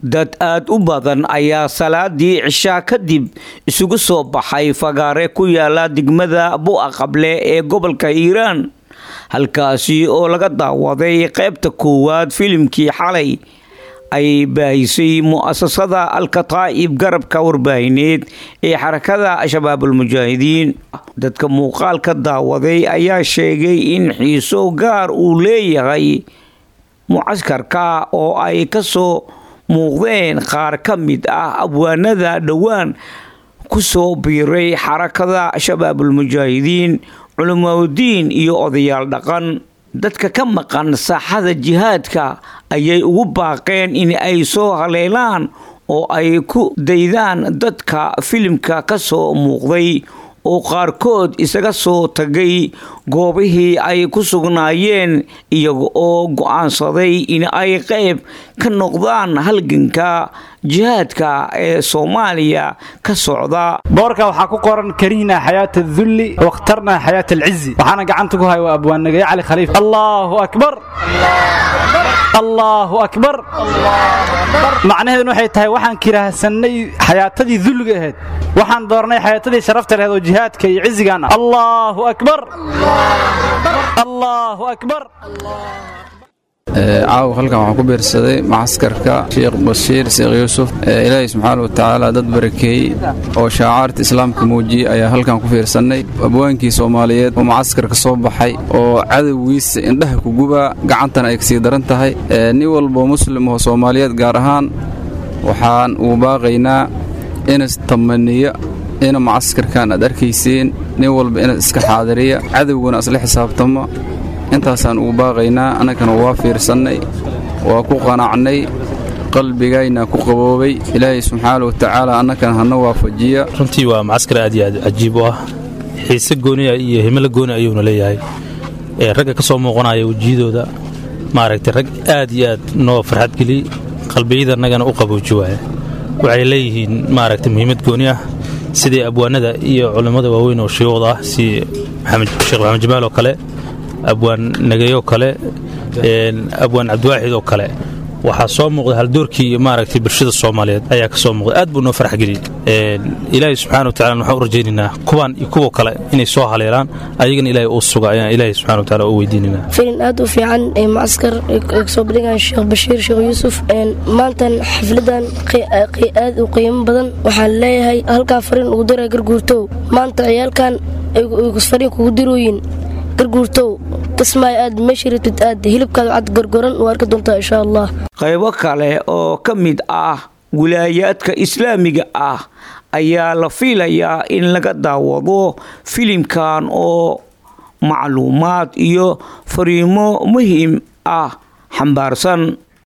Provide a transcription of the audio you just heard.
dad aad u badan ayaa salaadii cishaa kadib isugu soo baxay fagaare ku yaala degmada bu'a qable ee gobolka hiiraan halkaasi oo laga daawaday qaybta koowaad filimkii xalay ay baahisay mu'asasada alkataa'ib garabka warbaahineed ee xarakada shabaabulmujaahidiin dadka muuqaalka daawaday ayaa sheegay in xiiso gaar uu leeyahay mucaskarka oo ay ka soo muuqdeen qaar ka mid ah abwaanada dhowaan ku soo biiray xarakada shabaabulmujaahidiin culimaadudiin iyo odayaal dhaqan dadka ka maqan saaxada jihaadka ayay ugu baaqeen in ay soo haleelaan oo ay ku daydaan dadka filimka ka soo muuqday oo qaarkood isaga soo tagay goobihii ay ku sugnaayeen iyaga oo go'aansaday in ay qayb ka noqdaan halganka jihaadka ee soomaaliya ka socda boorka waxaa ku qoran karihnaa xayaata adulli wakhtarnaa xayaata alcizi waxaana gacanta ku haya waa abwaannagaye cali khaliif allaahu akbar allaahu akbar macnaheeduna waxay tahay waxaan kiraahsannay xayaatadii dulliga ahayd waxaan doornay xayaatadii sharafta laheed oo jihaadka iyo cizigaan ah allaahu akbar allaahu akbar caawa halkan waxaan ku biirsaday macaskarka sheekh bashiir sheekh yuusuf ilaahay subxaana wa tacaala dad barakeeyey oo shaacaarta islaamka muujiyey ayaa halkan ku fiirsannay abwaankii soomaaliyeed oo macaskarka soo baxay oo cadowgiisa indhaha ku gubaa gacantana ay kasii daran tahay nin walboo muslim oo soomaaliyeed gaar ahaan waxaan ugu baaqaynaa inas tamaniya ina macaskarkan aad arkaysiin nin walba inaad iska xaadiriya cadowguna isla xisaabtamo intaasaan ugu baaqaynaa annagana waa fiirsannay waa ku qanacnay qalbigayna ku qaboobay ilaahay subxaana wa tacaala annagana hana waafajiya runtii waa macaskar aad iyo aad cajiib u ah xiise gooniya iyo himilo gooni ayuuna leeyahay ragga ka soo muuqanaya wejiyadooda maaragtay rag aad iyo aad noo farxad geliyey qalbiyadannagana u qabooji waaya waxay leeyihiin maaragtay muhiimad gooni ah sidii abwaanada iyo culimmada waaweyn oo shiiwada ah si sheekh maxamed jamaal oo kale abwaan nagayoo kale abwaan cabdiwaaxid oo kale waxaa soo muuqda haldoorkii maaragtay bulshada soomaaliyeed ayaa ka soo muuqda aad buu noo farax geliyey ilaahay subxana watacala waxaan u rajaynaynaa kuwaan iyo kuwa kale inay soo haleelaan ayagana ilaahay uu suga ayaan ilaahay subxana watacala u weydiinaynaa filin aad u fiican ee macaskar ay kasoo bandhigaan sheekh bashiir sheekh yuusuf maantan xafladan aad u qiimo badan waxaan leeyahay halkaa fariin ugu dira garguurtow maanta ciyaalkan fariin kugu dirooyin garguurtow kismaayo aad meesha rabtid aad hilibkaada cad gorgoran u arki doontaa insha allah qaybo kale oo ka mid ah wilaayaadka islaamiga ah ayaa la fiilayaa in laga daawado filimkan oo macluumaad iyo fariimo muhiim ah xambaarsan